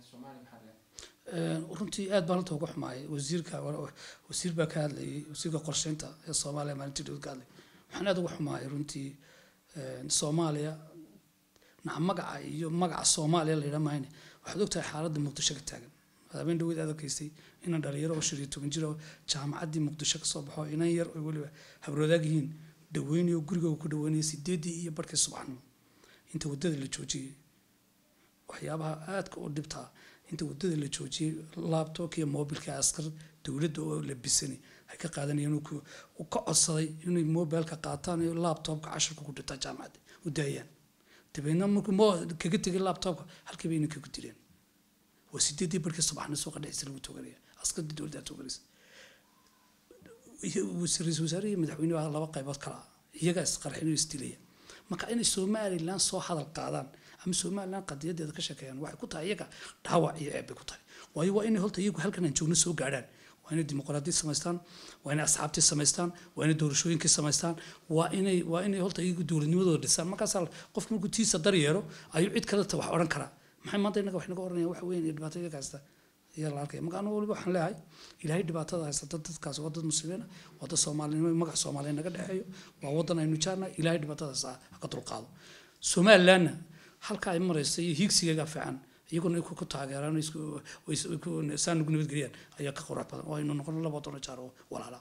soomaaliya maxaa laga Een, runtii aad baan halta uga xumaayay wasiirka wasiir baa ka hadlayay wasiirka qorsheynta ee soomaaliya maalintii dhow ka hadlayay waxaan aad uga xumaayay runtii een, soomaaliya naca magaca iyo magaca soomaaliya la yidhaa mahayne waxaad ogtahay xaaladda muqdisho ka taagan habeen dhaweyd aad arkaysay inan dhalinyaro oo shan iyo toban jir oo jaamacaddii muqdisho ka soo baxo inan yar oo weliba habroodaag yihiin dhaweynayo gurigooga ku dhaweynaya sideedii iyo barkii subaxnimo inta waddada la joojiyey waxyaabaha aadka u dhibtaa inta waddada la joojiyey labtobka iyo mobilka askar dowladda oo labisani ay ka qaadanayeen uu ku- uu ka codsaday inay mobilka qaataan iyo labtobka casharka ku dhirtaa jaamacadda u daayaan dabeedna markuu mo kaga tegay labtobka halkii bay inanka ku dileen waa sideedii barkii subaxna suuqa dhexdiisa lagu toganaya askarta dowladda toganaysa iyo ra-iisul wasaare iyo madaxweyne baa laba qaybood kala ah iyagaa isqarxinayo isdilaya marka inay somalilan soo hadal qaadaan ama somalilan qadiyadeeda ka sheekeeyaan waxay ku tahay iyaga dhaawac iyo ceeb bay ku tahay waayo waa inay horta iyagu halkan aan joogno soo gaadhaan waa inay dimuqraadiyad samaystaan waa inay asxaabtii samaystaan waa inay doorashooyinkii samaystaan waa inay waa inay horta iyagu dowladnimadooda dhisaan markaasaa qofku markuu tiisa daryeero ayuu cid kaleta wax odhan karaa maxay maanta innaga wax naga oranayaan wax weyn iyo dhibaato iyaga haysta ayaa la arkaya marka anigu waliba waxaan leeyahay ilaahay dhibaatada haysata dadkaas waa dad muslimiin ah waa dad soomaalinimo magac soomaaliya naga dhexeeyo waa wadan aynu jaarnahay ilaahay dhibaatadaas ha ka dulqaado somalilandna halka ay maraysa iyo hiigsigeega fiican iyaguna ay ku ku taageeraan oo isku- oo is- ku- saa nugu nabadgeliyaan ayaa ka qurux badan oo aynu noqono laba doona jaar oo walaala